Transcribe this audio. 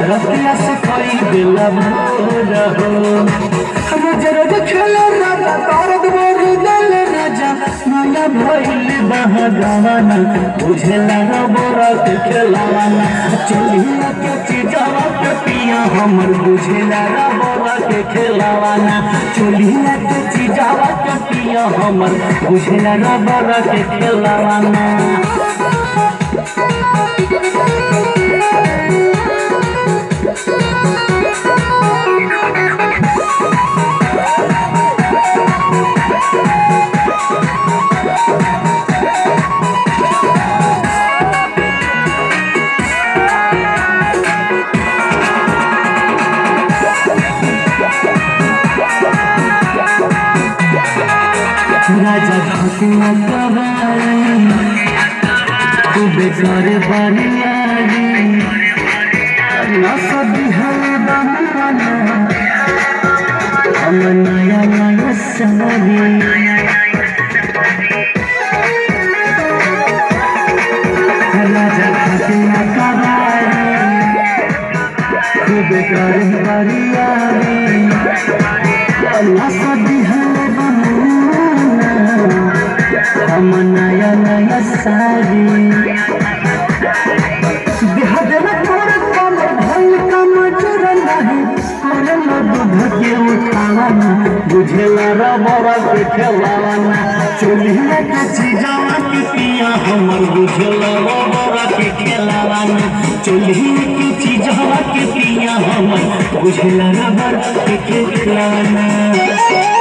रतिया से कोई दिला मोर हो रोज रोज खेलो राजा तारक मोर दल राजा माया भइल बहगावाना बुझला न बोरा के खेलावाना चलिया के चीजावा के पिया हमर बुझला न बोरा के खेलावाना चलिया के चीजावा के पिया हमर बुझला न बोरा के खेलावाना राजा भकुआ कबाई खूबे करे बरियारी न सदी हवे बहाना हम नया नया सवारी राजा भकुआ कबाई खूबे करे बरियारी न सदी हवे बहाना हम नया नया सारी बिहार में तोर कम भइल कम जोर नहीं करे न दूध के उठावाना बुझेला रबरा के खेलावाना चोलिया के चीजावा के पिया हमर बुझेला रबरा के खेलावाना चोलिया के चीजावा के पिया हमर बुझेला रबरा के खेलावाना